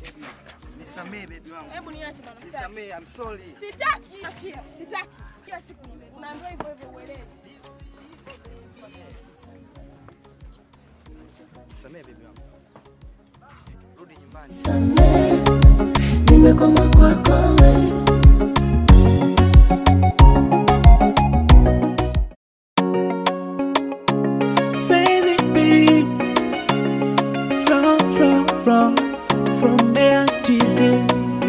Baby, nisamee baby wangu. Hebu niache bana. sitaki. Nisamee, I'm sorry. Sitaki. Achia. Sitaki. Kila siku unaambiwa hivyo hivyo uelewe. Nisamee baby wangu. Rudi nyumbani. Samee, nimekoma kwako we. Crazy bee, from, from, from, from there to Z.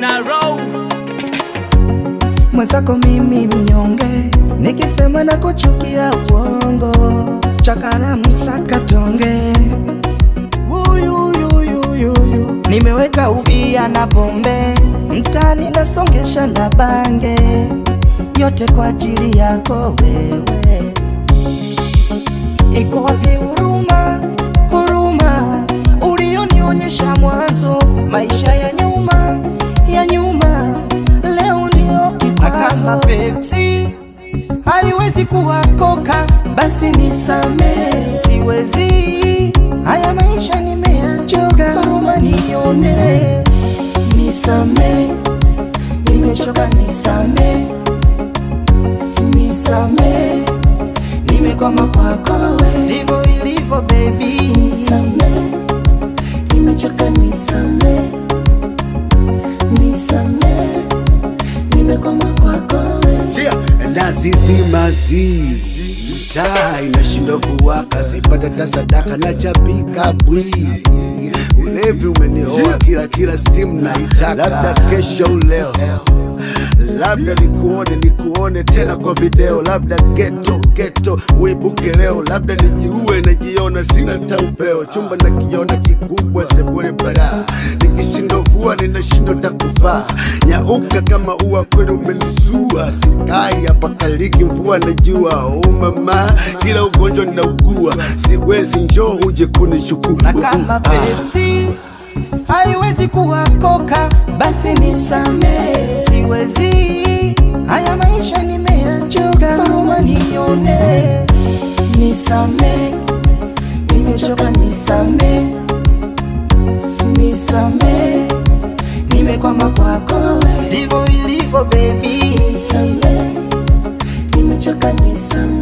Mwenzako mimi mnyonge, nikisema na kuchukia uongo, chakana msaka tonge Uyuyuyuyuyu. Nimeweka ubia na pombe mtani nasongesha na bange yote kwa ajili yako wewe. Iko wapi huruma, huruma ulionionyesha mwanzo? Maisha ya nyuma ya nyuma, leo ndio kikwazo. Kama Pepsi haiwezi kuwa koka, basi nisamee, siwezi. Haya maisha nimeyachoka, huruma nione, nisamee, nimechoka, nisamee, nisamee, nimekwama kwako we, ndivyo ilivyo baby, nisamee, nimechoka, nisamee, nisamee, nimekwama kwako we. Yeah, ndazizimazi taa inashindwa kuwaka, sipata ta sadaka na chapika bwi ulevi umenihoa kila kila simu naitaka, labda kesho uleo labda nikuone nikuone tena kwa video, labda geto geto uibuke leo, labda nijiue najiona sina taupeo, chumba nakiona kikubwa sebure bara, nikishindo vua ninashindo takuvaa, nyauka kama ua kwenu umenizua, sikai hapa kaliki mvua najua, oh mama, kila ugonjwa ninaugua, siwezi njoo uje kunishukuru na kama Pepsi haiwezi kuwa koka, basi nisamee, siwezi. Haya maisha nimeyachoka, huruma nione, nisamee, nimechoka, nisamee, nisamee, nimekwama kwako we, ndivyo ilivyo baby, nisamee, nimechoka, nisamee